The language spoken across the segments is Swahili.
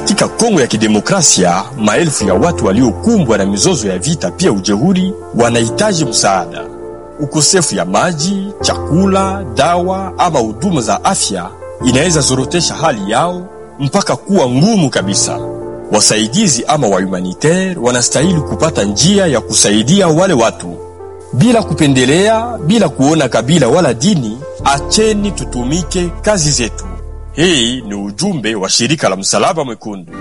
Katika Kongo ya Kidemokrasia, maelfu ya watu waliokumbwa na mizozo ya vita pia ujeuri wanahitaji msaada. Ukosefu ya maji, chakula, dawa ama huduma za afya inaweza zorotesha hali yao mpaka kuwa ngumu kabisa. Wasaidizi ama wa humanitaire wanastahili kupata njia ya kusaidia wale watu bila kupendelea, bila kuona kabila wala dini. Acheni tutumike kazi zetu. Hii ni ujumbe wa shirika la Msalaba Mwekundu.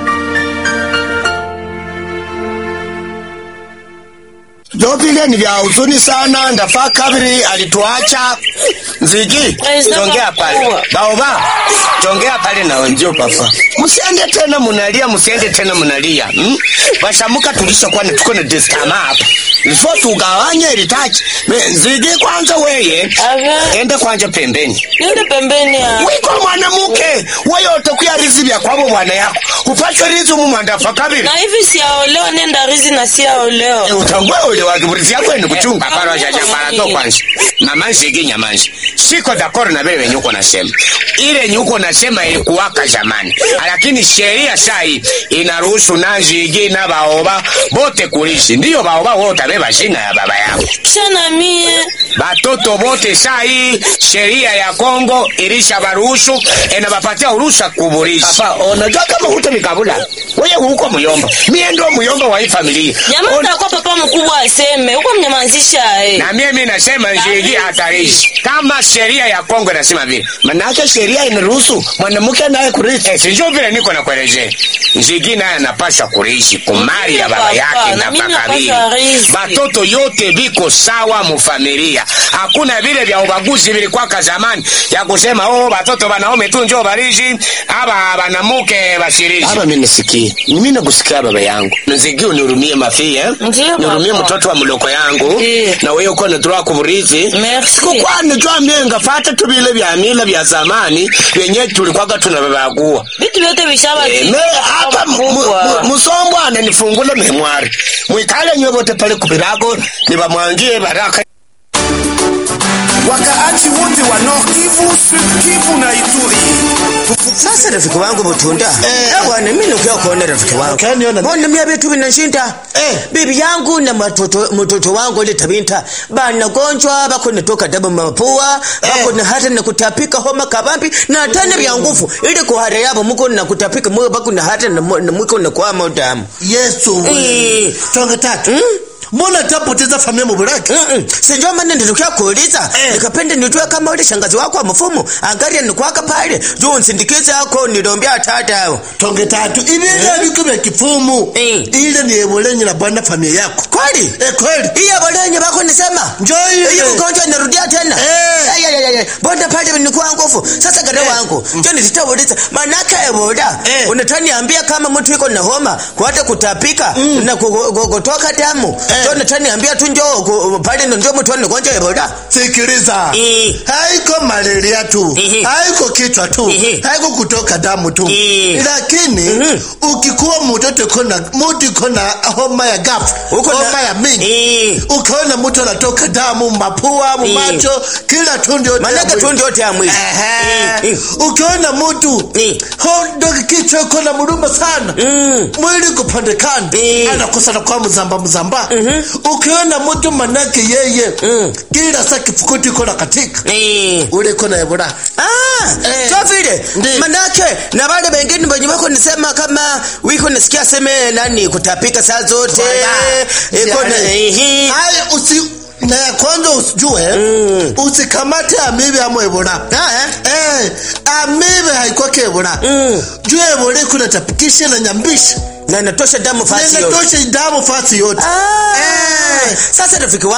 Jovile ni vya huzuni sana. Ndafaa kabiri alituacha Nzigi, tongea pale baoba, tongea pale na wenjio papa, msiende tena munalia, msiende tena munalia hmm? Bashamuka tulishakuwa na tuko na destama hapa Befo tugawanye ilitaji Nzigi, kwanza weye ende kwanja pembeni, Niende pembeni ya. wiko mwanamuke wewe utakuya rizi vya kwabo bwana yako upate rizi mu mwandafa kabiri Na hivi siaolewa nenda rizi na siaolewa. utangwe ule wakiburizi yako ni kuchunga paro ja jambara to kwanza mama nzigi nyamanzi siko dakoro na vile wenye uko nasema ile yenye uko nasema ilikuwaka zamani lakini sheria sai inaruhusu na nzigi na baoba bote kulishi ndiyo baoba wote beba jina ya baba yao Kisha na mie. batoto bote sai sheria ya Kongo ilisha baruhusu enabapatia uruhusa kuburisha papa unajua kama hutomikabula wewe huko muyomba mie ndo muyomba wa hii familia Jamaa takuwa papa mkubwa aseme. Huko mnyamazisha eh. na mimi nasema nzigi hatarishi kama sheria ya Kongo inasema vile, manake sheria inaruhusu mwanamke naye kurithi. Eh, sijui vile niko nakuelezea, nzigi naye anapaswa kurithi kumali ya baba Papa, yake na na mimi pakabili. napaswa rithi. Batoto yote biko sawa mufamilia, hakuna vile vya ubaguzi vilikwaka zamani ya kusema oh, batoto banaume tu njoo barishi aba banamuke bashirishi. Aba mimi nisikie, mimi nakusikia baba yangu, nzigi unihurumie mafi eh, Ndiyo, nihurumie papa. mtoto wa mloko yangu Ndiyo. na wewe uko natoroa kuburizi Merci. sikukwani jwa mienga fata tu vile vya mila vya zamani vyenye tulikwaga tunavavagua Vitu vyote vishaba. me hapa mu- mu- musombwana nifungule memwari mwikale nywe vote pale kubirago nivamwangie baraka wakaaji wote wa Nord Kivu, Sud Kivu na Ituri. Sasa rafiki wangu Butunda, eh bwana, mimi nakuja kuona rafiki wangu. Ukaniona? Mbona mimi vitu vinashinda? Eh. bibi yangu na matoto mtoto wangu ile tabinta bana gonjwa bako natoka damu mapua bako na hata na kutapika homa kabambi na tena vya nguvu ili kuhara yabo muko na kutapika mwe bako na hata na mu- na mwiko na kwa damu. Yesu Eh. we. Tonge tatu. Mbona tapoteza familia mubulaki? Mm-mm. Sinjua maana nilikuwa kuuliza Eh. nikapenda nitue kama ule shangazi wako wa mfumo angalia nikwaka pale juu nsindikize yako nilombea tata Tonge tatu. Ibinga biko vya kifumu. Eh. Ile ni ebolenyi na bwana familia yako. kweli Eh kweli. hiyo bolenye bako nisema Njoo ile. hiyo ugonjwa inarudia tena Eh. Ay, ay, ay, ay. bonda pale nikuwa nguvu sasa gada Eh. wangu ndio nitauliza manake eboda Eh. unataniambia kama mtu iko na homa kuata kutapika na ku- ku- kutoka damu Eh. ndio nataniambia tu njoo ku- pale ndio mtu ana ugonjwa eboda Sikiliza. Eh. Haiko malaria tu. Ehe. Haiko kichwa tu. Ehe. Haiko kutoka damu tu. Eh. Lakini Mhm. ukikuwa mtoto kona mtu kona homa ya gafu, Uko na- homa ya mingi. Eh. Ukaona mtu anatoka damu mapua, macho, kila tundu yote. ya manake mwili. tu ndio yote ya mwili Ehe. Eh, eh. Ukiona mtu Eh. hondo kichwa iko na mluma sana Mm. mwili kupandekana Eh. anakosa na kwa mzamba mzamba ukiona mtu manake yeye Mm. kila saa kifukuti iko na katika Eh. ule iko na ebola Ah, Eh. so vile Ndi. manake na wale wengine wenye wako nisema kama wiko nisikia seme nani kutapika saa zote Wala. iko na Yani. ehe haya usi na ya kwanza usijue Mm. usikamate amibe ama ebola Ah, eh? eh amibe haikwake ebola Mm. juu ebola iko natapikisha na nyambisha na natosha damu fasi yote nenatosha damu fasi yote Ah, Eh. sasa rafiki